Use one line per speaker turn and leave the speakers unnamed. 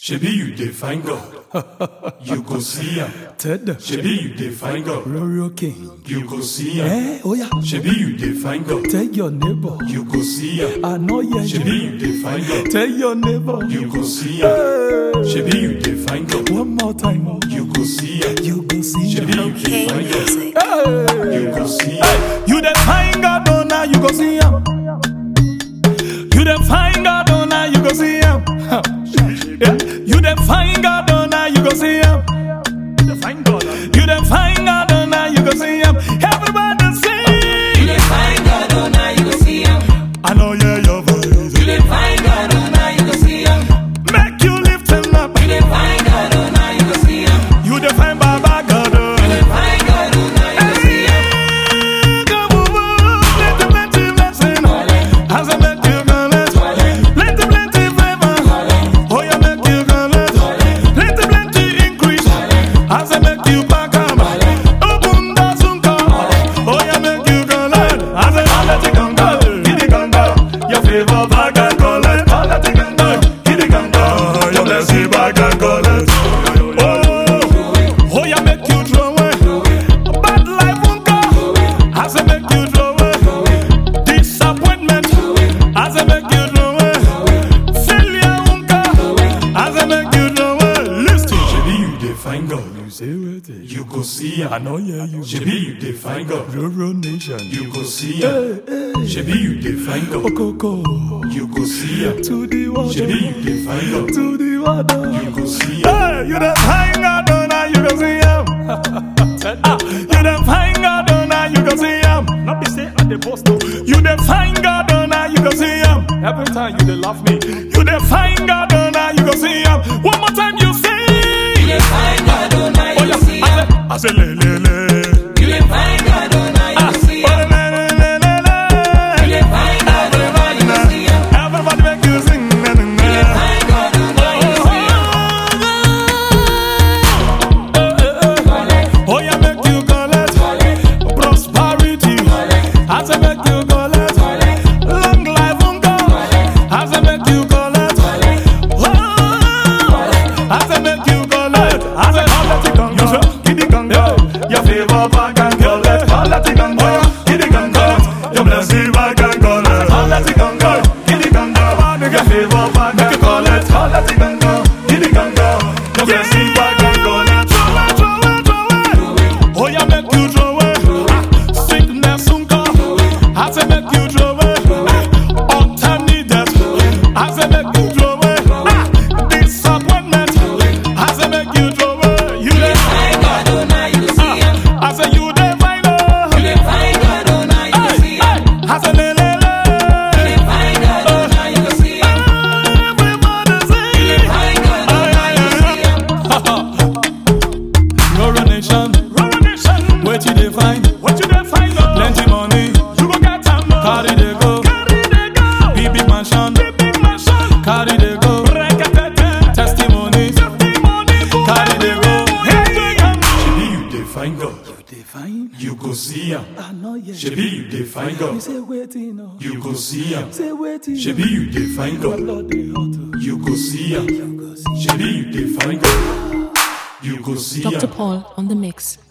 Shebi you dey find God, you go see am.
Ted,
Shebi you dey find God,
Royal King.
you go see am.
Eh, oh yeah.
Shebi you dey find God,
Tell your neighbor.
you go see am.
I know yeah.
Shebi you dey find God,
Tell your neighbor.
you go see am.
Hey.
Shebi you dey find God,
One more time. oh.
you go see am.
You go see.
Shebi you dey find God,
Hey.
you go see am.
You the find God, oh now you go see him. You the find God, oh now you go see him. Huh. Yeah. You the find God, oh now you go see him. You the find God, you the find God, oh now you go see him. Everybody sing.
You dey find God, oh now you go see him.
I know yeah your voice.
You dey find God, oh now you go see him.
Make you lift him up.
You dey find God, oh now you go see him.
You the find Baba God. oh.
You dey find God, oh now you go see him.
Hey, come over, plenty, plenty blessing. As I make you collect, plenty, plenty favor. Oh, you make you collect, plenty, plenty increase. As I make you back up, open the sunka. Oh, you make you collect, as I let it go, get it go. Your favor back and collect, let it go, get it go. Your blessing back and collect. Oh, oh, you make you throw away. Bad life won't go. As I make you throw away. Disappointment. As I make you throw away. Failure won't go. As I make you throw away. Listen.
Shebi you dey find God,
You say what?
you go see
I
am.
know yeah you.
Shebi you dey find God,
Roro nation.
you go see am. Shebi you dey find God,
Okoko.
you go see am.
To the water.
Shebi you dey find God,
To the water.
you go see am.
Hey, you the find God, oh, now you go see him. Ah, you the find God, oh, now you go see him. Not be say at the post, no. You the find God, oh, now you go see him. Every time you they laugh me. You the find God, oh, now you go see him. One more time you say.
You dey find God, oh now
Oh,
you
yeah,
go see him.
I say, I say, le, le, le.
You dey find God, oh now you
Ah,
go see
oh,
him.
le, le, le, le, le.
You dey find God, oh now you go see him.
Everybody make you sing. na, na, na.
You dey find God, oh now you go see him.
Oh, yeah, make you collect prosperity. As I make you collect long life on God. As I make you collect, oh, as I make you collect, as I collect it on God. Give it on God. Your favor back and collect. Collect it on God. Give it on God. Your blessing back and collect. Collect it on God. Give it on God. Your favor back and collect. Collect it on God. Give it on God. Your blessing back and collect. Throw it, throw it, throw it. Oh, yeah, make you throw it. Sickness soon come. As I make you throw it. Untime needed. As I make you throw it. Disappointment. As I make you throw it. You
You dey
dey
find God, oh now you go see him.
As I you dey find
You
it.
dey find God, oh now you go see him.
As I le le le.
You dey find God, oh now you go see him.
Everybody sing.
You dey find God, oh now you go see him.
Roro nation, Roro nation. What you dey find? What you dey find? Plenty money, you go get am. Carry dey go, carry dey go. Big big mansion, big big mansion. Carry dey go, testimony, testimony. Carry dey go.
Shebi you dey find God,
Dey find?
you go see am.
I know yeah.
Shebi you dey find God,
Say waiting, no.
you go see am.
Say waiting.
Shebi you dey find God,
Lord dey hot.
you go see am.
You go see.
Shebi you dey find God, you go see
Dr.
am.
Paul on the mix.